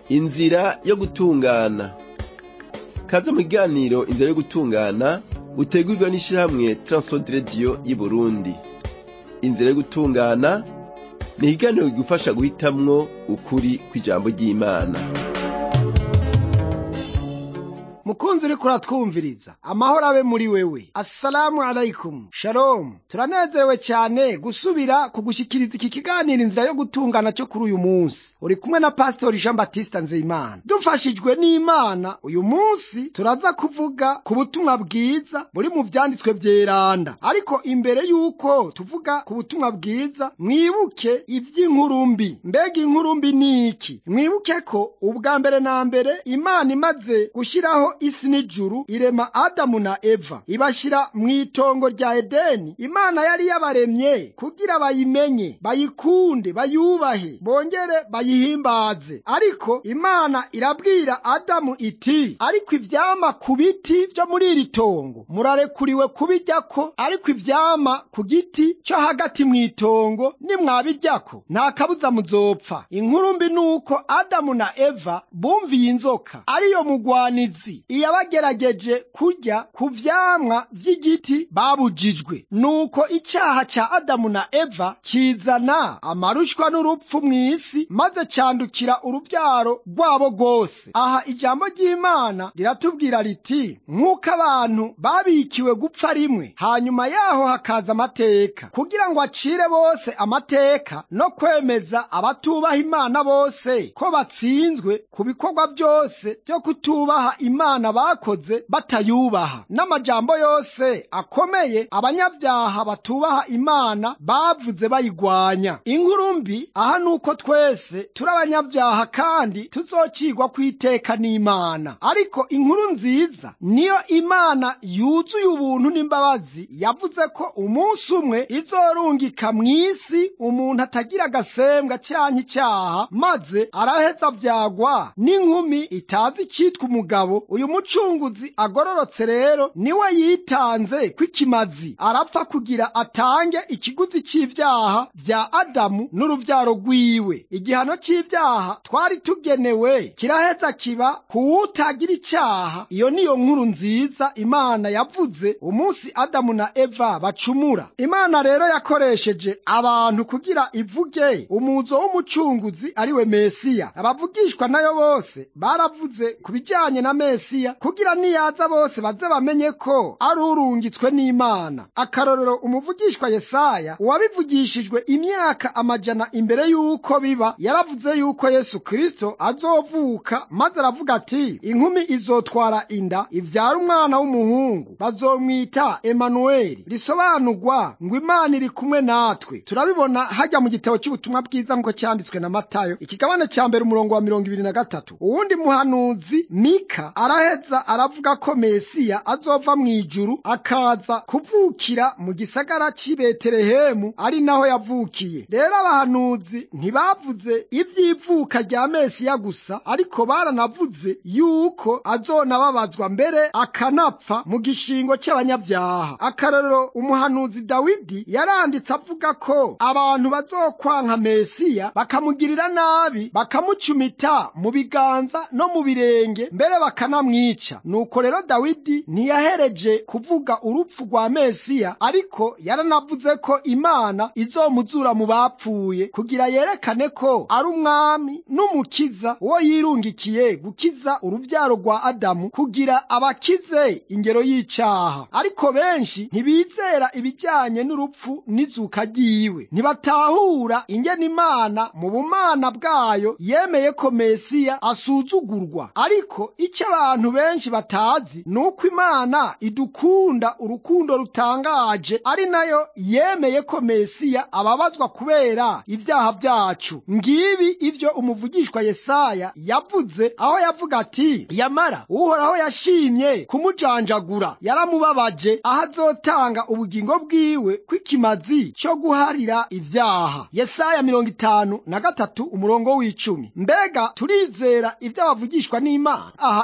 inzira yo gutungana kaze mu kiganiro inzira yo gutungana utegurwa n'ishirahamwe Transworld Radio y'Uburundi inzira yo gutungana ni ikiganiro kigufasha guhitamwo ukuri kw'ijambo ry'Imana mukunzi uriko uratwumviriza amahoro abe muri wewe assalamu alaikum shalom turanezerewe cyane gusubira kugushikiriza iki kiganiro inzira yo gutungana cyo kuri uyu munsi uri kumwe na pastori jean batista nzeyimana dufashijwe n'imana uyu munsi turaza kuvuga ku butumwa bwiza buri mu vyanditswe vyeranda ariko imbere y'uko tuvuga ku butumwa bwiza mwibuke ivy'inkuru mbi mbega inkuru mbi ni iki mwibuke ko ubwa mbere na mbere imana imaze gushyiraho isi n'ijuru irema adamu na eva ibashyira mu itongo rya edeni imana yari yabaremye kugira bayimenye bayikunde bayubahe bongere bayihimbaze ariko imana irabwira adamu iti ariko ivyama ku biti vyo muri iri tongo murarekuriwe kubiryako ariko ivyama ku giti cyo hagati mu itongo nimwabiryako nta kabuza muzopfa inkuru mbi ni uko adamu na eva bumviye inzoka ariyo mugwanizi iyabagerageje kurya ku vyamwa vy'igiti babujijwe nuko icyaha ca adamu na eva kizana amarushwa n'urupfu mw'isi maze candukira uruvyaro rwabo rwose aha ijambo ry'imana riratubwira riti nk'uko abantu babikiwe gupfa rimwe hanyuma yaho hakaza amateka kugira ngo acire bose amateka no kwemeza abatubaha imana bose ko batsinzwe ku bikorwa byose byo kutubaha imana bakoze batayubaha n'amajambo yose akomeye abanyabyaha batubaha imana bavuze bayigwanya inkuru mbi aha nuko twese turi abanyabyaha kandi tuzocigwa kwiteka n'imana ariko inkuru nziza niyo imana yuzuye ubuntu n'imbabazi yavuze ko umunsi umwe izorungika mw'isi umuntu atagira agasembwa canke icyaha maze araheza vyagwa n'inkumi itazi icitwa umugabo uyu mucunguzi agororotse rero niwe yitanze kw'ikimazi arapfa kugira atange ikiguzi c'ivyaha vya adamu n'uruvyaro rwiwe igihano c'ivyaha twari tugenewe kiraheza kiba kuwutagira icaha iyo niyo nkuru nziza imana yavuze umunsi adamu na eva bacumura imana rero yakoresheje abantu kugira ivuge umuzo w'umucunguzi ariwe mesiya abavugishwa nayo bose baravuze ku bijanye na mesiya kugira niyaza bose baze bamenye ko ari urungitswe n'imana akarorero umuvugishwa yesaya uwabivugishijwe imyaka amajana imbere y'uko biba yaravuze y'uko yesu kristo azovuka maze aravuga ati inkumi izotwara inda ivyara umwana w'umuhungu bazomwita emanueli risobanurwa ngo imana iri kumwe natwe turabibona hajya mu gitabo cy'ubutumwa bwiza nk'uko cyanditswe na matayo ikigabane ca mbere umurongo wa mirongo ibiri na gatatu uwundi muhanuzi mika araheza aravuga ko mesiya azova mu ijuru akaza kuvukira mu gisagara cy'i betelehemu ari naho yavukiye rero abahanuzi ntibavuze ivy'ivuka rya mesiya gusa ariko baranavuze yuko azonababazwa mbere akanapfa mu gishingo cy'abanyabyaha akarorero umuhanuzi dawidi yaranditse avuga ko abantu bazokwanka mesiya bakamugirira nabi bakamucumita mu biganza no mu birenge mbere bakanamwica nuko rero dawidi ntiyahereje kuvuga urupfu rwa mesiya ariko yaranavuze ko imana izomuzura mu bapfuye kugira yerekane ko ari umwami n'umukiza uwo yirungikiye gukiza uruvyaro rwa adamu kugira abakize ingero y'icyaha ariko benshi ntibizera ibijyanye n'urupfu n'izuka ryiwe ntibatahura ingene imana mu bumana bwayo yemeye ko mesiya asuzugurwa ariko icyo abantu benshi batazi ni uko imana idukunda urukundo rutangaje ari nayo yemeye ko mesiya ababazwa kubera ibyaha byacu ngibi ivyo umuvugishwa yesaya yavuze aho yavuga ati yamara uhoraho yashimye kumujanjagura yaramubabaje aho azotanga ubugingo bwiwe kw'ikimazi cyo guharira ibyaha yesaya mirongo itanu na gatatu umurongo w'icumi mbega turizera ibyo abavugishwa n'imana aha icyo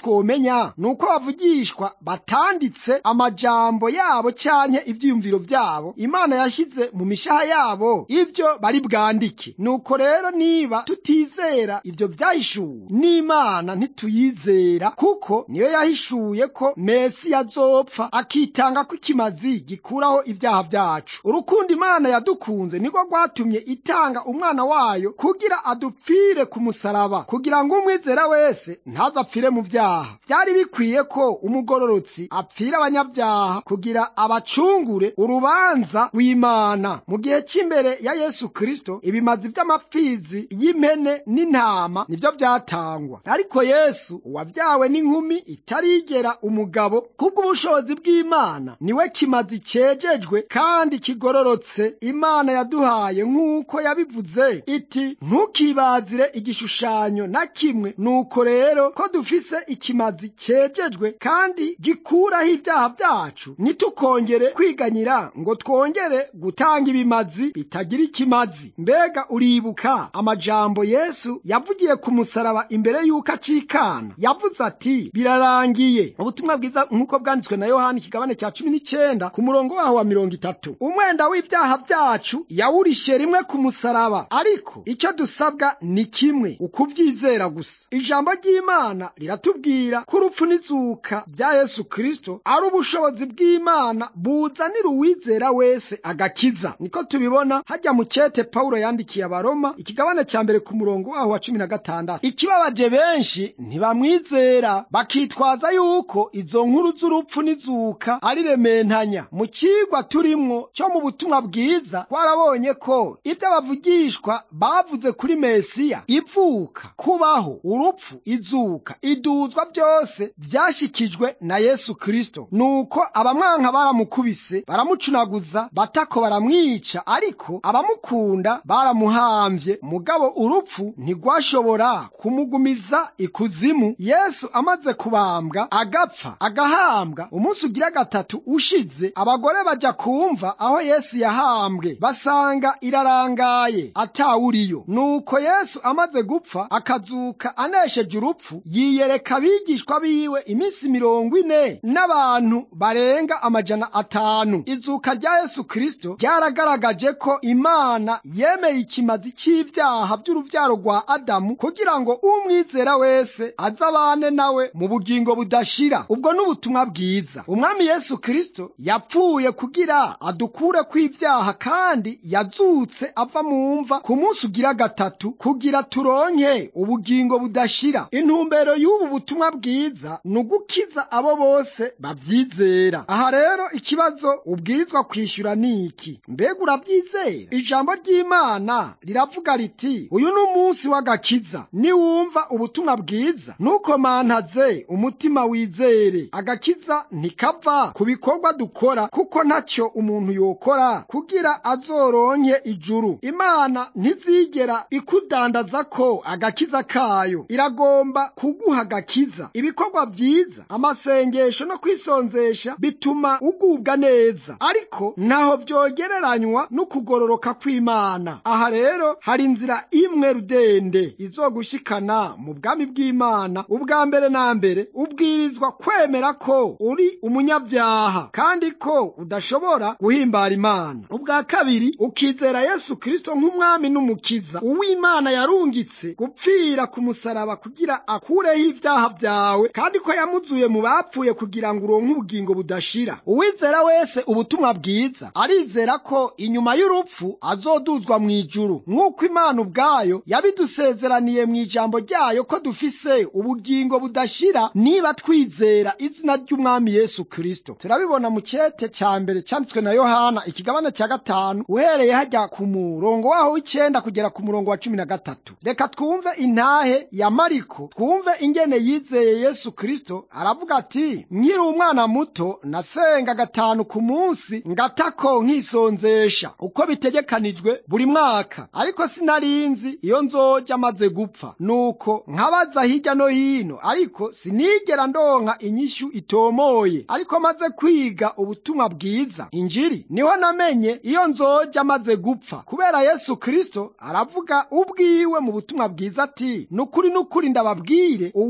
twomenya ni uko abavugishwa batanditse amajambo yabo canke ivyiyumviro vyabo imana yashyize mu mishaha yabo ivyo bari bwandike nuko rero niba tutizera ivyo vyahishuwe n'imana ntituyizera kuko niyo yahishuye ko mesi yazopfa akitanga ko ikimazi gikuraho ibyaha vyacu urukundo imana yadukunze niko rwatumye itanga umwana wayo kugira adupfire ku musaraba kugira ngo umwizera wese ntazapfire mu vyaha vyari bikwiye ko umugororotsi apfira abanyabyaha kugira abacungure urubanza rw'imana mu gihe cy'imbere ya yesu kristo ibimazi vy'amapfizi y'impene n'intama nivyo vyatangwa ariko yesu uwavyawe n'inkumi itarigera umugabo kubw'ubushobozi bw'imana niwe kimazi cejejwe kandi kigororotse imana yaduhaye nk'uko yabivuze iti ntukibazire igishushanyo na kimwe nuko rero ko dufise ikimazi cejejwe kandi gikuraho ibyaha byacu ntitukongere kwiganyira ngo twongere gutanga ibimazi bitagira ikimazi mbega uribuka amajambo yesu yavugiye ku musaraba imbere y'uko acikana yavuze ati birarangiye ubutumwa bwiza nk'uko bwanditswe na yohani ikigabane cya cumi n'icyenda ku murongo waho wa mirongo itatu umwenda w'ibyaha byacu yawurishe rimwe ku musaraba ariko icyo dusabwa ni kimwe ukubyizera gusa ijambo ry'imana riratubwira ko urupfu n'izuka bya yesu kristo ari ubushobozi bw'imana buzanira uwizera wese agakiza niko tubibona hajya mu cyete pawulo yandikiye abaroma ikigabane cya mbere ku murongo waho wa cumi na gatandatu ikibabaje benshi ntibamwizera bakitwaza yuko izo nkuru z'urupfu n'izuka ari rementanya mu kigwa turimwo cyo mu butumwa bwiza twarabonye ko ibyo abavugishwa bavuze kuri mesiya ivuka kubaho urupfu izuka iduzwa byose byashyikijwe na yesu kristo nuko abamwanka baramukubise baramucunaguza batako baramwica ariko abamukunda baramuhambye mugabo urupfu ntigwashobora kumugumiza ikuzimu yesu amaze kubambwa agapfa agahambwa umunsi ugira gatatu ushize abagore bajya kumva aho yesu yahambwe basanga irarangaye atawuriyo nuko yesu amaze gupfa akazuka anesheje urupfu yiyereka abigishwa biwe iminsi mirongo ine n'abantu barenga amajana atanu izuka rya yesu kristo ryaragaragaje ko imana yemeye ikimazi cy'ibyaha by'urubyaro rwa adamu kugira ngo umwizera wese azabane nawe mu bugingo budashira ubwo n'ubutumwa bwiza umwami yesu kristo yapfuye kugira adukure kw'ibyaha kandi yazutse ava mu mva ku munsi ugira gatatu kugira turonke ubugingo budashira intumbero y'ubu butumwa bwiza ni ugukiza abo bose babyizera aha rero ikibazo ubwirizwa kwishyura ni iki mbega urabyizera ijambo ry'imana riravuga riti uyu ni umunsi w'agakiza niwumva ubutumwa bwiza ntukomantaze umutima wizere agakiza ntikava ku bikorwa dukora kuko ntacyo umuntu yokora kugira azoronke ijuru imana ntizigera ikudandaza ko agakiza kayo iragomba kuguha agakiza ibikorwa byiza amasengesho no kwisonzesha bituma ugubwa neza ariko ntaho byogereranywa n'ukugororoka kw'imana aha rero hari inzira imwe rudende izogushikana mu bwami bw'imana ubwa mbere na mbere ubwirizwa kwemera ko uri umunyabyaha kandi ko udashobora guhimbara imana ubwa kabiri ukizera yesu kristo nk'umwami n'umukiza uw'imana yarungitse gupfira ku musaraba kugira akureho ibyaha byawe kandi ko yamuzuye mu bapfuye kugira ngo uronke ubugingo budashira uwizera wese ubutumwa bwiza arizera ko inyuma y'urupfu azoduzwa mu ijuru nk'uko imana ubwayo yabidusezeraniye mu ijambo ryayo ko dufise ubugingo budashira niba twizera izina ry'umwami yesu kristo turabibona mu cyete cya mbere cyanditswe na yohana ikigabane cya gatanu uhereye hajya ku murongo waho w'icyenda kugera ku murongo wa cumi na gatatu reka twumve intahe ya mariko twumve ingene yizeye yesu kristo aravuga ati nkiri umwana muto nasenga gatanu ku munsi ngatako nkisonzesha uko bitegekanijwe buri mwaka ariko sinarinzi iyo nzoja maze gupfa nuko nkabaza hirya no hino ariko sinigera ndonka inyishu itomoye ariko maze kwiga ubutumwa bwiza injiri niho namenye iyo nzoja maze gupfa kubera yesu kristo aravuga ubwiwe mu butumwa bwiza ati nukuri nukuri ndababwire uwumva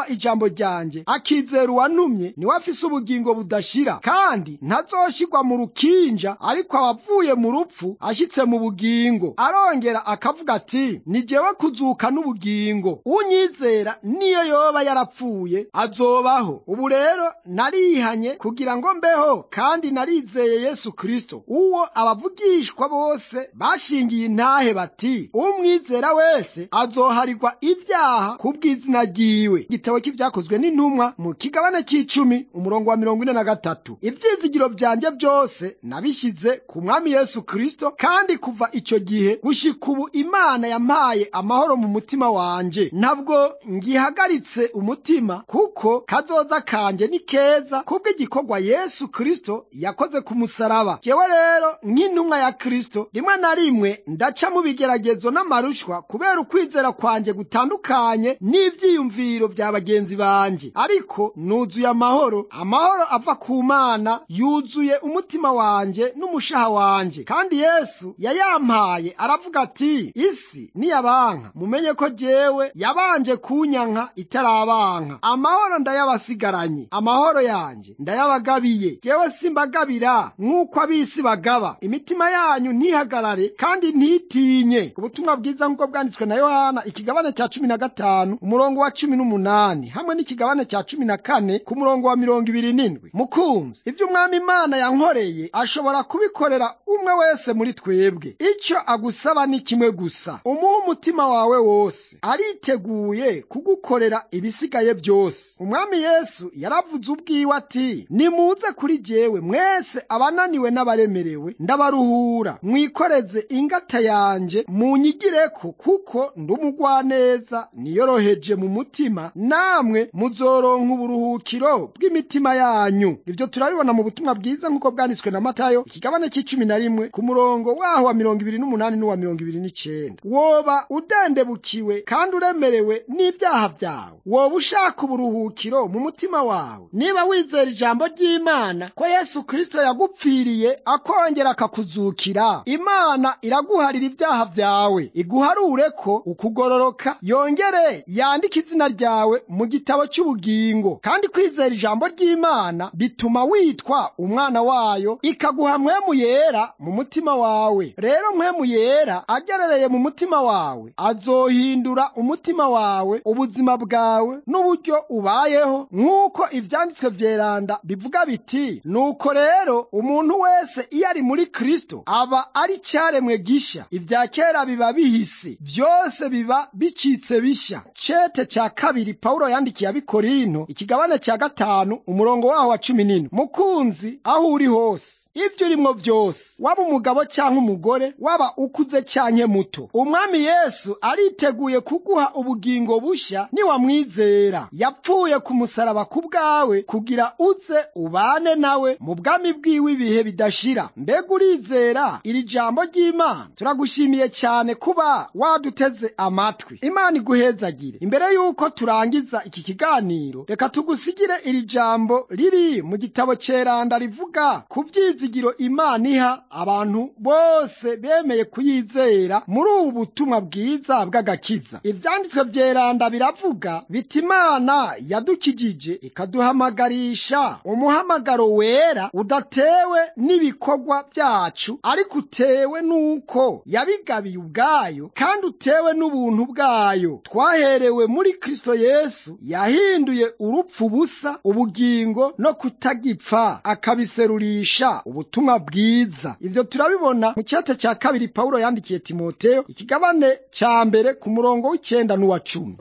uwumva ijambo ryanjye akizera uwantumye niwe afise ubugingo budashira kandi ntazoshirwa mu rukinja ariko abavuye mu rupfu ashyitse mu bugingo arongera akavuga ati ni jewe kuzuka n'ubugingo unyizera niyo yoba yarapfuye azobaho ubu rero narihanye kugira ngo mbeho kandi narizeye yesu kristo uwo abavugishwa bose bashingiye intahe bati umwizera wese azoharirwa ibyaha kubw'izina ryiwe igitabo cy'ibyakozwe n'intumwa mu kigabane cy'icumi umurongo wa mirongo ine na gatatu ibyizigiro byanjye byose nabishyize ku mwami yesu kristo kandi kuva icyo gihe gushika ubu imana yampaye amahoro mu mutima wanje ntabwo ngihagaritse umutima kuko kazoza kanje ni keza kubw'igikorwa yesu kristo yakoze ku musaraba jewe rero nk'intumwa ya kristo rimwe na rimwe ndaca mu bigeragezo n'amarushwa kubera ukwizera kwanjye gutandukanye n'ivyiyumviro vya bagenzi banje ariko nuzuye amahoro amahoro ava ku mana yuzuye umutima wanje n'umushaha wanje kandi yesu yayampaye aravuga ati isi niyabanka mumenye ko jewe yabanje kunyanka itarabanka amahoro ndayabasigaranye amahoro yanje ndayabagabiye jewe simbagabira nk'uko ab'isi bagaba imitima yanyu ntihagarare kandi ntitinye ubutumwa bwiza nk'uko bwanditswe na yohana ikigabane cya cumi na gatanu umurongo wa cumi n'umunani hamwe n'ikigabane cya cumi na kane ku murongo wa mirongo ibiri n'indwi mukunzi ivyo umwami imana yankoreye ashobora kubikorera umwe wese muri twebwe icyo agusaba ni kimwe gusa umuhe umutima wawe wose ariteguye kugukorera ibisigaye byose umwami yesu yaravuze ubwiwe ati nimuze kuri jewe mwese abananiwe n'abaremerewe ndabaruhura mwikoreze ingata yanje munyigireko kuko ndi umugwaneza niyoroheje mu mutima namwe muzoronka uburuhukiro bw'imitima yanyu ibyo turabibona mu butumwa bwiza nk'uko bwanditswe na matayo ikigabane cy'icumi na rimwe ku murongo waho wa mirongo ibiri n'umunani n'uwa mirongo ibiri n'icenda woba udendebukiwe kandi uremerewe n'ibyaha byawe woba ushaka uburuhukiro mu mutima wawe niba wizera ijambo ry'imana ko yesu kristo yagupfiriye akongera akakuzukira imana iraguharira ibyaha byawe iguharure ko ukugororoka yongere yandike izina ryawe mu gitabo cy'ubugingo kandi kwizera ijambo ry'imana bituma witwa umwana wayo ikaguha mpwemu yera mu mutima wawe rero mpwemu yera agerereye mu mutima wawe azohindura umutima wawe ubuzima bwawe n'uburyo ubayeho nk'uko ibyanditswe vyeranda bivuga biti nuko rero umuntu wese iyo ari muri kristo aba ari cyaremwe gisha ibya kera biba bihise byose biba bicitse bishya cete cya kabiri pawulo yandikiye abikorinto ikigabane cya gatanu umurongo waho wa cumi n'ine mukunzi aho uri hose ibyo urimwo byose waba umugabo cyangwa umugore waba ukuze cyangwa muto umwami yesu ariteguye kuguha ubugingo bushya niwamwizera yapfuye ku musaraba ku bwawe kugira uze ubane nawe mu bwami bwiwe ibihe bidashira mbega urizera iri jambo ry'imana turagushimiye cyane kuba waduteze amatwi imana iguhezagire imbere y'uko turangiza iki kiganiro reka tugusigire iri jambo riri mu gitabo cyeranda rivuga ku byizi ibyizigiro imana iha abantu bose bemeye kuyizera muri ubu butumwa bwiza bw'agakiza ibyanditswe byeranda biravuga biti imana yadukijije ikaduhamagarisha umuhamagaro wera udatewe n'ibikorwa byacu ariko utewe n'uko yabigabiye ubwayo kandi utewe n'ubuntu bwayo twaherewe muri kristo yesu yahinduye urupfu busa ubugingo no kutagipfa akabiserurisha ubutumwa bwiza ibyo turabibona mu cyate cya kabiri pawulo yandikiye timoteyo ikigabane cya mbere ku murongo w'icyenda n'uwa cumi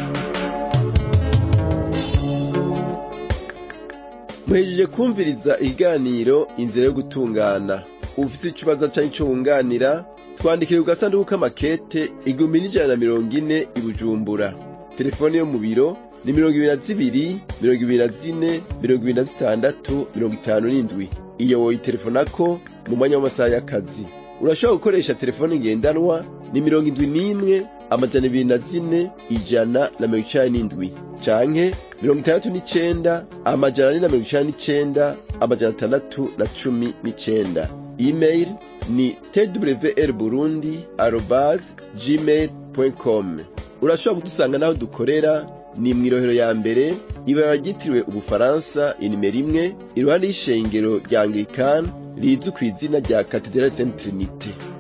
muhejeje kumviriza ikiganiro inzira yo gutungana ufite ikibazo cyangwa icyo wunganira twandikire ku gasanduku k'amakete igihumbi n'ijana na mirongo ine i bujumbura telefone yo mu biro ni mirongo ibiri na zibiri mirongo ibiri na zine mirongo ibiri na zitandatu mirongo itanu n'indwi iyo woyitelefonako mu mwanya w'amasaha y'akazi urashobora gukoresha telefone ngendanwa ni mirongo indwi n'imwe amajana ibiri na zine ijana na mirongo icenda n'indwi canke mirongo itandatu n'icenda amajana ane na mirongo icenda n'icenda amajana atandatu na cumi n'icenda email ni twr burundi arobase gmail com urashobora kudusanga n'aho dukorera ni mw'irohero ya mbere ibara ryitiriwe ubufaransa inimero imwe iruhande y'ishengero rya anglikani rizwi kw'izina rya katedrali saint trinite